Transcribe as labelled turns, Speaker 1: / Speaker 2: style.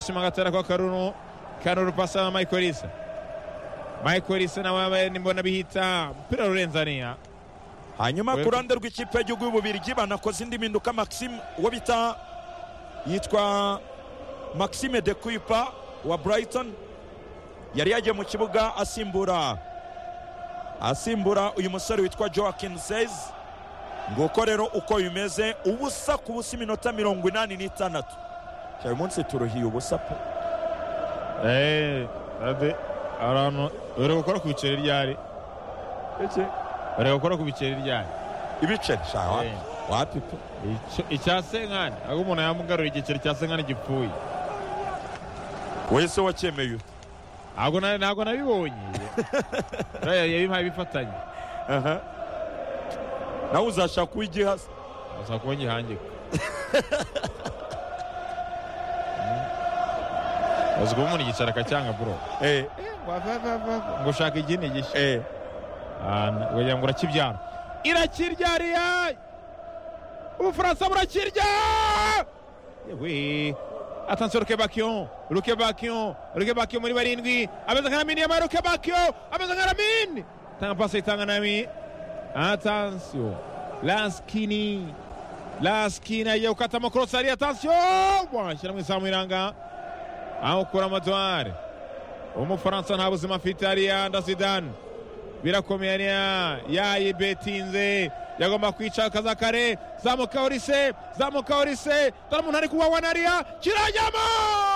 Speaker 1: bashimangatana kwa karunu karunu pasa na michael isa michael isa nawe mbona bihita umupira urarenzaniya
Speaker 2: hanyuma
Speaker 1: Wewe-
Speaker 2: ku ruhande rw'ikipe y'igihugu y'ububirigi banakoze indi mpinduka maxime uwo bita yitwa maxime de kuipa wa brighton yari yagiye mu kibuga asimbura asimbura uyu musore witwa joaquin sez nguko rero uko bimeze ubusa ku busa iminota mirongo inani n'itandatu Cya uyu munsi turuhiye ubusa pe
Speaker 1: eee ade ahantu bari gukora ku biceri ryari bari gukora ku biceri ryari
Speaker 2: ibiceri sha wapi- wapi pe
Speaker 1: Icyo- icya senkani ahubwo umuntu yamugarura igiceri cya senkani gipfuye
Speaker 2: wese wacyemeye ute
Speaker 1: ntabwo na- ntabwo nabibonye Uriya yabimpaye bifatanye
Speaker 2: Aha. nawe uzashaka uw'igihasa
Speaker 1: gusa kuba ngihangika uzi kuba umuntu igiceri akacyanga buro
Speaker 2: eh
Speaker 1: ngo ushaka igini gishya
Speaker 2: eh
Speaker 1: wagira ngo urakibyara irakiryariye ubufaransa burakirya yewe atansiyo ruke bakiyo ruke bakiyo ruke bakiyo muri barindwi ameze nka ramini yambaye ruke bakiyo ameze nka ramini tanga pasi itanga nami atansiyo laskini laskini agiye gukatamo korosari atansiyo washyira mu izamu iranga awukura amadwari umufaransa nta buzima afite hariya ndazidani birakomeye niya yayibetinze yagomba kwica akaza kare zamuka orise zamuka orise dore umuntu ari kuwawa nariya kirajyamo